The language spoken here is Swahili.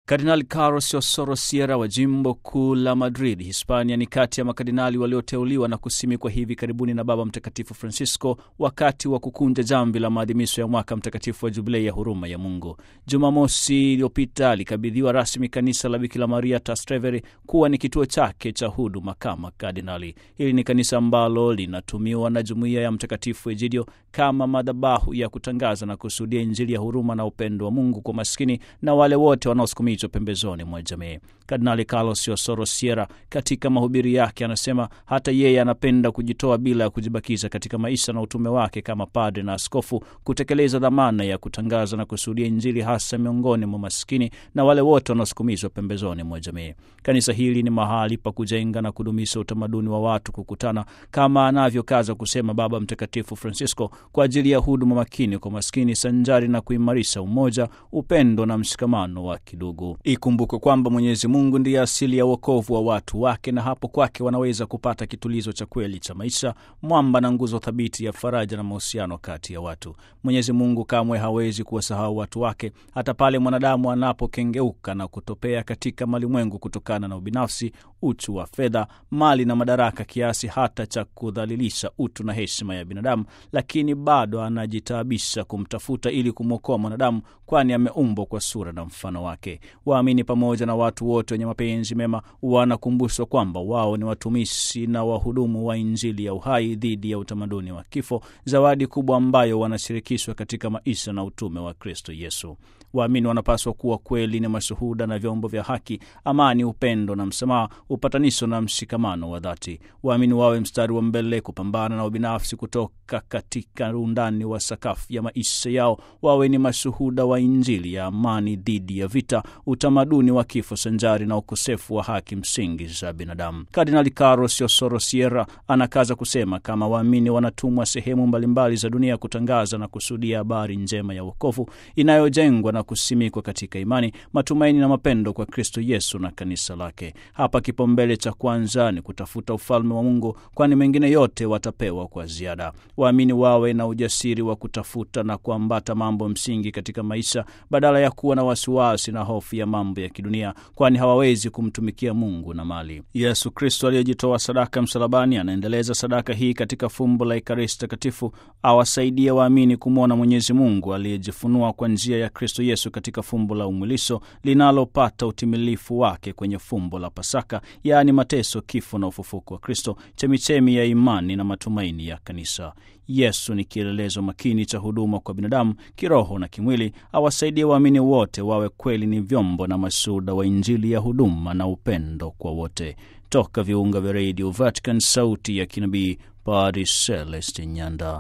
Kardinali Carlos Osoro Sierra wa jimbo kuu la Madrid, Hispania, ni kati ya makardinali walioteuliwa na kusimikwa hivi karibuni na Baba Mtakatifu Francisco wakati wa kukunja jamvi la maadhimisho ya mwaka mtakatifu wa Jubilei ya huruma ya Mungu. Jumamosi iliyopita alikabidhiwa rasmi kanisa la Bikira Maria Trastevere kuwa ni kituo chake cha huduma kama kardinali. Hili ni kanisa ambalo linatumiwa na jumuiya ya Mtakatifu Egidio kama madhabahu ya kutangaza na kusudia Injili ya huruma na upendo wa Mungu kwa maskini na wale wote wanaosukumizwa pembezoni mwa jamii. Kardinali Carlos Osoro Sierra katika mahubiri yake anasema hata yeye anapenda kujitoa bila ya kujibakiza katika maisha na utume wake kama padre na askofu, kutekeleza dhamana ya kutangaza na kusudia Injili hasa miongoni mwa maskini na wale wote wanaosukumizwa pembezoni mwa jamii. Kanisa hili ni mahali pa kujenga na kudumisha utamaduni wa watu kukutana, kama anavyokaza kusema Baba Mtakatifu Francisco, kwa ajili ya huduma makini kwa maskini sanjari na kuimarisha umoja, upendo na mshikamano wa kidugu. Ikumbukwe kwamba Mwenyezi Mungu ndiye asili ya wokovu wa watu wake, na hapo kwake wanaweza kupata kitulizo cha kweli cha maisha, mwamba na nguzo thabiti ya faraja na mahusiano kati ya watu. Mwenyezi Mungu kamwe hawezi kuwasahau watu wake, hata pale mwanadamu anapokengeuka na kutopea katika malimwengu kutokana na ubinafsi, uchu wa fedha, mali na madaraka, kiasi hata cha kudhalilisha utu na heshima ya binadamu, lakini bado anajitaabisha kumtafuta ili kumwokoa mwanadamu, kwani ameumbwa kwa sura na mfano wake. Waamini pamoja na watu wote wenye mapenzi mema wanakumbushwa kwamba wao ni watumishi na wahudumu wa Injili ya uhai dhidi ya utamaduni wa kifo, zawadi kubwa ambayo wanashirikishwa katika maisha na utume wa Kristo Yesu. Waamini wanapaswa kuwa kweli ni mashuhuda na vyombo vya haki, amani, upendo na msamaha, upatanisho na mshikamano wa dhati. Waamini wawe mstari wa mbele kupambana na ubinafsi kutoka katika undani wa sakafu ya maisha yao. Wawe ni mashuhuda wa Injili ya amani dhidi ya vita, utamaduni wa kifo sanjari na ukosefu wa haki msingi za binadamu. Kardinali Carlos Osoro Sierra anakaza kusema kama waamini wanatumwa sehemu mbalimbali za dunia kutangaza na kusudia habari njema ya wokovu inayojengwa na kusimikwa katika imani, matumaini na mapendo kwa Kristo Yesu na kanisa lake. Hapa kipaumbele cha kwanza ni kutafuta ufalme wa Mungu, kwani mengine yote watapewa kwa ziada. Waamini wawe na ujasiri wa kutafuta na kuambata mambo msingi katika maisha badala ya kuwa na wasiwasi na hofu ya mambo ya kidunia, kwani hawawezi kumtumikia Mungu na mali. Yesu Kristo aliyejitoa sadaka msalabani anaendeleza sadaka hii katika fumbo la Ekaristi Takatifu, awasaidie waamini kumwona Mwenyezi Mungu aliyejifunua kwa njia ya Kristo Yesu katika fumbo la umwilisho linalopata utimilifu wake kwenye fumbo la Pasaka, yaani mateso, kifo na ufufuko wa Kristo, chemichemi ya imani na matumaini ya kanisa. Yesu ni kielelezo makini cha huduma kwa binadamu kiroho na kimwili. Awasaidie waamini wote wawe kweli ni vyombo na mashuhuda wa Injili ya huduma na upendo kwa wote. Toka viunga vya redio Vatican, sauti ya kinabii, Padre Celestin Nyanda.